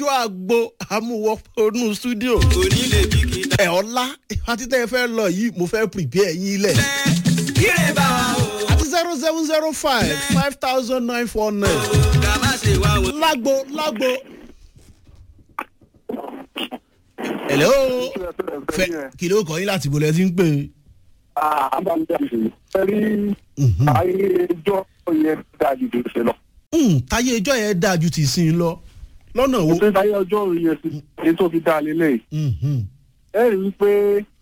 ijó àgbo amúwọ́ onú stúdíò onílé bíkítà. ẹ̀ ọ̀la àti tẹ́ ẹ fẹ́ lọ yìí mo fẹ́ prepare yín lẹ̀ kíre bá wa o àti zero seven zero five five thousand nine four nine ká má ṣe wá wọn. lágbo lágbo. hello fẹ kí ló kọ yín láti bolẹ̀ tí ń pè é. Ẹ̀rí ayé ẹjọ́ yẹn dájú tó ṣe lọ. Hmm, táyé ẹjọ́ yẹn dáa ju ti sin lọ lọ́nà wo. Ṣé ayé ọjọ́ yẹn ti ní tó fi dá lélẹ̀? Mhm. Ẹ rí i pé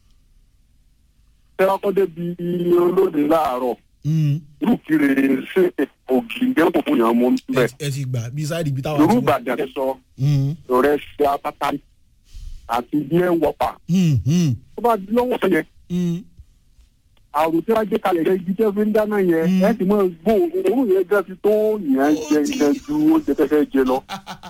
ṣé ọkọ débi olóde láàárọ̀ Hmm. irúkiri ṣe ògì gẹ́gùn fún yàn mú ẹ bẹ́ẹ̀. ẹ ti gbà bí sáìdì bí táwa Yorùbá ti wà. Ìbàdàn sọ Hmm, rẹ̀ ṣe apáta àti bí ẹ wọ̀pà. hmm, hmm, Tó bá di lọ́wọ́ sọ yẹn, hmm. àrùn tí wọ́n gbé kalẹ̀ yẹn ibi tẹ́ fi ń dáná yẹn, Mm. ẹ ti mọ gbó òórùn yẹn gẹ́ ti tó yẹn jẹ jẹ ju oúnjẹ tẹ́fẹ́ jẹ lọ.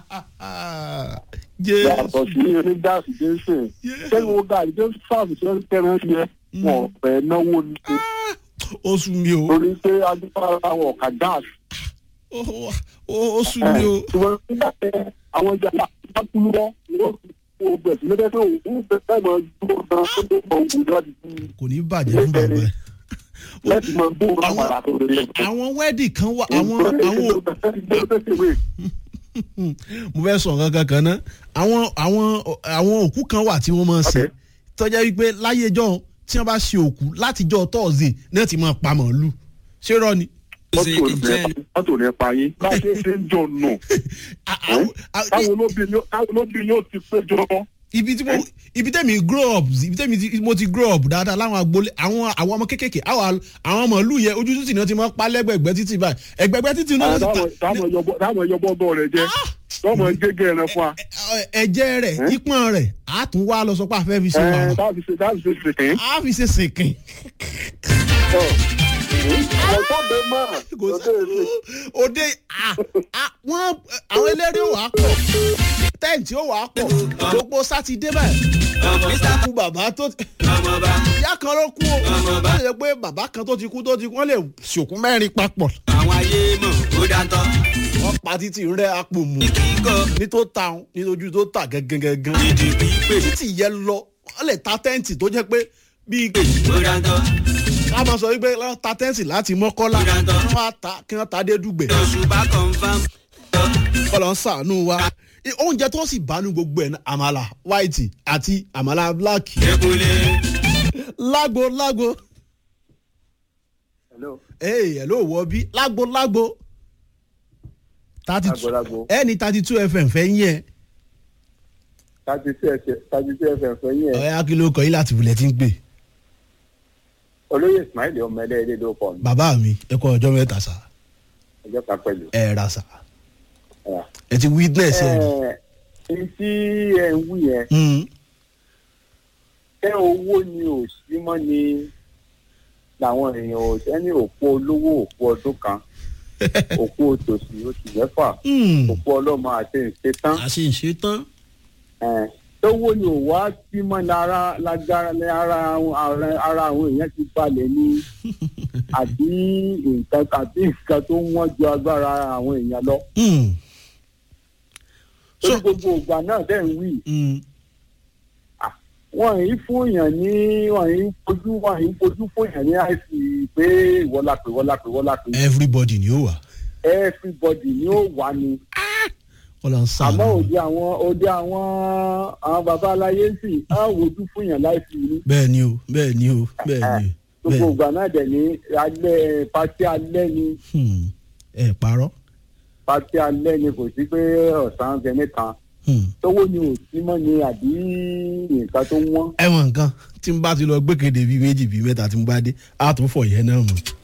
jẹ́ yàtọ̀ sí eré gáàsì jẹ́sẹ̀ sẹ́yìn wo gàrí tó sáàbù tó ń tẹ̀rẹ̀ yẹ wọ́n fẹ́ náwó ní ṣe ó sún mi o torí pé adúpára àwọn ọ̀kà gáàsì. Ó- ó- ó sún mi o. ṣùgbọ́n nígbà tẹ àwọn ìjà bá kúlú lọ wọ́n kò gbẹ̀sì lẹ́gbẹ́ pé òun fẹ́ fẹ́ mọ dúró gan tó tó mọ òun láti fi kò ní bàjẹ́ fún bàbá ẹ̀. láti mọ dúró Àwọn- àpàrà tó lè lè. àwọn wẹ́ẹ̀dì kan wà àwọn àwọn mo fẹ́ sọ nǹkan kan náà àwọn àwọn àwọn òkú kan wà tí wọ́n máa ń ṣe Okay. tọ́jà wípé láyé ẹjọ́ tí wọ́n bá ṣe òkú látijọ́ tọ́ọ̀sì náà ti máa pa màálù ṣé rọ ni. mọ́tò rẹ̀ pa yín bá a ṣe ṣe ń jọ nù A- àwọn- a- táwọn olóbìnrin yóò ti péjọ ibi tí mo ibi tẹ́mi grow up ibi tẹ́mi ti- mo ti grow up dáadáa láwọn agboolé àwọn àwọn ọmọ kékèké àwọn àwọn màálù yẹn ojú títì náà ti máa pa lẹ́gbẹ̀gbẹ́ títì báyìí ẹgbẹ̀gbẹ́ títì náà ti ta táwọn ẹyọ bọ́ọ̀bọ̀ rẹ̀ jẹ́ tọ́mọ gégé rẹ̀ fún wa. ẹ- ẹ̀jẹ̀ rẹ̀ ìpọ́n rẹ̀ á tún wá lọ sọ pé a fẹ́ fi ṣe wà Ẹ, táàbì ṣe táàbì ṣe ṣe kìí. á fi ṣe sìnkìn. ọ̀tọ́ bẹ máa kò lọ́dọ̀ èmi. sí òde à- à- wọ́n àwọn eléré ò wá pọ̀ tẹ́ǹtì ò wá pọ̀ gbogbo sátidé báyìí mr kú bàbá tó ọmọọba ìyá kan ló kú o wọ́n lè pé bàbá kan tó ti kú tó ti kú wọ́n lè ṣòkú mẹ́rin papọ̀ àwọn ayé mọ̀ ó dáńtọ́ wọ́n pa títì rẹ apò mù kíkọ́ ní tó ta òun ní ojú tó tà gẹ́gẹ́gẹ́gán dídì bí pè títì yẹn lọ wọ́n lè ta tẹ́ǹtì tó jẹ́ pé bíi ó dáńtọ́ ká máa sọ wípé wọ́n ta tẹ́ǹtì láti mọ́kọ́lá wọ́n á ta kí wọ́n ta dé dùgbẹ̀ oṣù bá confam kọ́lọ́ ń sàánú wa oúnjẹ tó sì bá ní gbogbo ẹ̀ ní àmàlà white àti àmàlà black ekunle lágbo lágbo Hello. ee ẹ̀ ló wọ bí lágbo lágbo thirty two Lágbo-lágbo. ẹni thirty two fm fẹ́ yín ẹ thirty two fm fẹ́ yín ẹ̀. ọ̀ya kí ló kọ yín láti wulẹ̀ tí ń pè olóyè ismail ọmọ ẹlẹ́ẹ̀dẹ́ ló pọ̀ ní bàbá mi ẹ kọ ọjọ́ mẹ́ta sá ọjọ́ kan pẹ̀lú. ẹ ra sá ẹ ti witness ẹ rí. ẹ ẹ tí ẹ ń wí yẹn Hmm. ṣé owó ni ò sí mọ́ ni làwọn èèyàn ò sẹ́ni òpó olówó òpó ọdún kan òpó òtòṣì oṣù mẹ́fà Hmm. òpó ọlọ́mọ àti ìṣetán a sì ń ṣe tán ẹ̀, owó ni ò wá sí mọ́ lára lágbára ní ara àwọn- ara- ara àwọn èèyàn ti balẹ̀ ní àbí nǹkan àbí nǹkan tó wọ́n ju agbára àwọn èèyàn lọ. Hmm. torí So- gbogbo ìgbà náà dẹ̀ ń wí Hmm. wọ́n yìí fún èèyàn ní wọ́n yìí fojú wọ́n yìí fojú fún èèyàn ní àìsí pé ìwọ́lápẹ̀ ìwọ́lápẹ̀ ìwọ́lápẹ̀ everybody ni ó wà everybody ni ó wà ní. kọ́lọ́ ń sàánú àmọ́ òde àwọn òde àwọn àwọn baba aláyé sì á wojú fún èèyàn láìsí ní. bẹ́ẹ̀ ni o bẹ́ẹ̀ ni o bẹ́ẹ̀ ni o gbogbo bẹ́ẹ̀ ìgbà náà dẹ̀ ní alẹ́ pátí alẹ́ ni Hmm. ẹ parọ́ pátí alẹ́ ni kò sí pé ọ̀sán gẹ́gẹ́ kan Hmm. tówó ni ò sí mọ́ ni àbí nǹkan tó wọ́n. ẹ̀wọ̀n nǹkan tí n bá ti lọ gbẹ́kẹ̀dé bíi méjì bíi mẹ́ta tí n bá dé á tún fọ̀ yẹn náà mọ̀